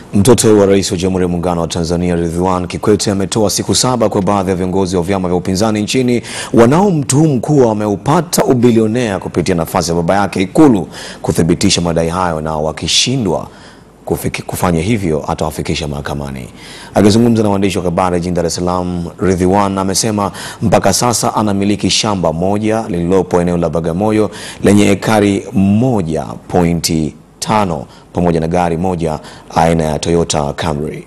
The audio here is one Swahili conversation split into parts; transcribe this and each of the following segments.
Mtoto wa Rais wa Jamhuri ya Muungano wa Tanzania Ridhiwan Kikwete ametoa siku saba kwa baadhi ya viongozi wa vyama vya upinzani nchini wanaomtuhumu kuwa wameupata ubilionea kupitia nafasi ya baba yake Ikulu kuthibitisha madai hayo, na wakishindwa kufiki- kufanya hivyo atawafikisha mahakamani. Akizungumza na waandishi wa habari jijini Dar es Salaam, Ridhiwan amesema mpaka sasa anamiliki shamba moja lililopo eneo la Bagamoyo lenye ekari moja pointi tano pamoja na gari moja aina ya Toyota Camry.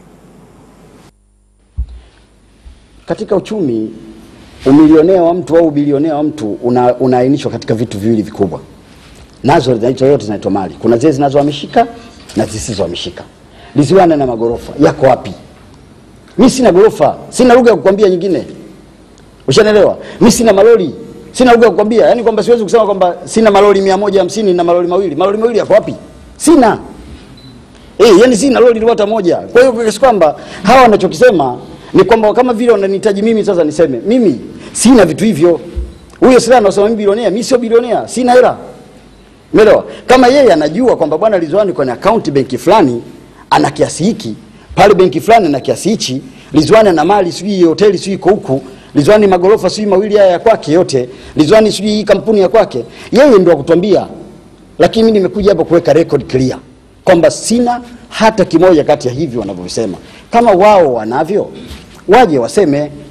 Katika uchumi umilionea wa mtu au ubilionea wa mtu una, unaainishwa katika vitu viwili vikubwa, nazo zinaitwa yote zinaitwa mali. Kuna zile zinazohamishika na zisizohamishika. Liziwana na magorofa yako wapi? Mi sina gorofa, sina lugha ya kukwambia nyingine, ushanelewa? Mi sina malori, sina lugha ya kukwambia, yani kwamba siwezi kusema kwamba sina malori mia moja hamsini na malori mawili. Malori mawili yako wapi? Sina. Eh, yani sina lori hata moja. Kwa hiyo kiasi kwamba hawa wanachokisema ni kwamba kama vile wananihitaji mimi sasa niseme mimi sina vitu hivyo. Huyo sasa anasema mimi bilionea, mimi sio bilionea, sina hela. Umeelewa? Kama yeye anajua kwamba bwana Ridhiwani kwenye akaunti benki fulani ana kiasi hiki, pale benki fulani ana kiasi hichi, Ridhiwani ana mali sijui hoteli sijui iko huku, Ridhiwani magorofa sijui mawili haya ya kwake yote, Ridhiwani sijui hii kampuni ya kwake, yeye ndio akutuambia. Lakini mimi nimekuja hapa kuweka record clear kwamba sina hata kimoja kati ya hivyo wanavyovisema. Kama wao wanavyo, waje waseme